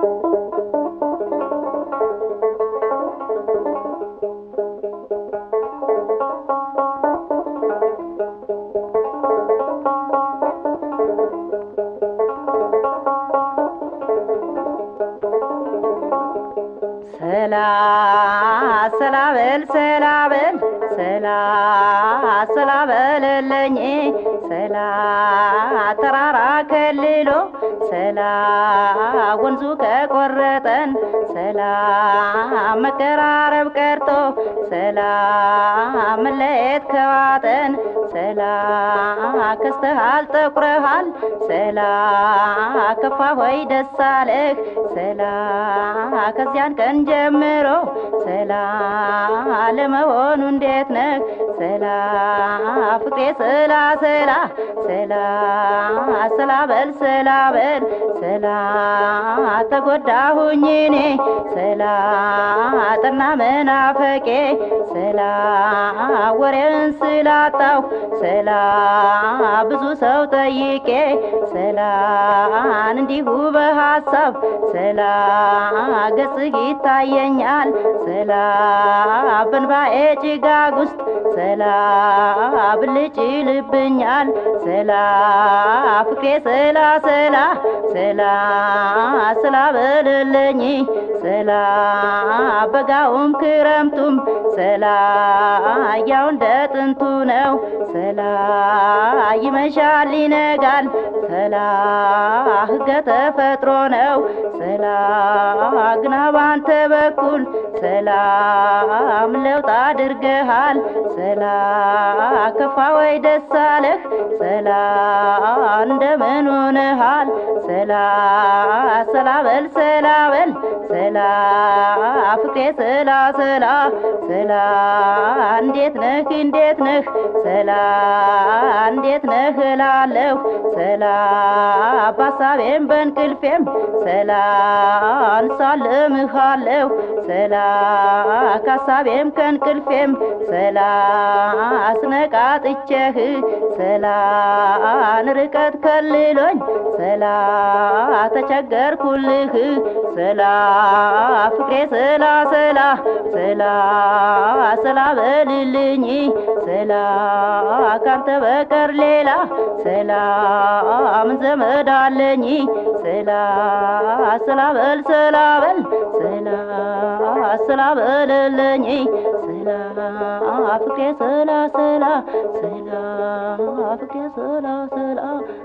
ሰላ ሰላበል ሰላበል ሰላ ሰላበልልኝ ሰላ ተራራ ከልሎ ሰላ ወንዙ ከቆረጠን ሰላ መቀራረብ ቀርቶ ሰላ መለየት ከዋጠን ሰላ ከስተሃል ጠቁረሃል ሰላ ከፋ ሆይ ደስ አለህ ሰላ ከዚያን ቀን ጀምሮ ሰላ ለመሆኑ እንዴት ነህ ሰላ ፍቅሬ ሰላ ሰላ ሰላ ሰላ በል ሰላ በል ሰላ ተጎዳሁኝ እኔ ሰላ ጠና መናፈቄ ሰላ ወሬን ስላጣሁ ሰላ ብዙ ሰው ጠይቄ ሰላን እንዲሁ በሀሳብ ሰላ ገጽህ ይታየኛል ሰላ በንባኤ ጭጋግ ውስጥ ሰላ ብልጭ ይልብኛል ሰላ ፍቅሬ ሰላ ሰላ ሰላ ሰላ በልልኝ ሰላ በጋውም ክረምቱም ሰላ ያው እንደ ጥንቱ ነው ሰላ ይመሻል ይነጋል ሰላ ህገ ተፈጥሮ ነው ሰላ ግና ባንተ በኩል ሰላም ለውጥ አድርገሃል ሰላ ከፋ ወይ ደስ አለህ ሰላ እንደምን ሆነሃል ሰላ ሰላ በል ሰላ በል ሰላ ፍቅሬ ሰላ ሰላ ሰላ እንዴት ነህ እንዴት ነህ ሰላ እንዴት ነህ እላለሁ ሰላ በሀሳቤም በእንቅልፌም ሰላ እንሳልምሃለሁ ሰላ ከሀሳቤም ከእንቅልፌም ሰላ አስነቃጥቼህ ሰላ ንርቀት ከልሎኝ ሰላ ተቸገርኩልህ ሰላ ፍቅሬ ሰላ ሰላ ሰላ ሰላ በልልኝ ሰላ ካንተ በቀር ሌላ ሰላ ምን ዘመድ አለኝ ሰላ ሰላ በል ሰላ በል ሰላ ሰላ በልልኝ ሰላ ፍቅሬ ሰላ ሰላ ሰላ ፍቅሬ ሰላ ሰላ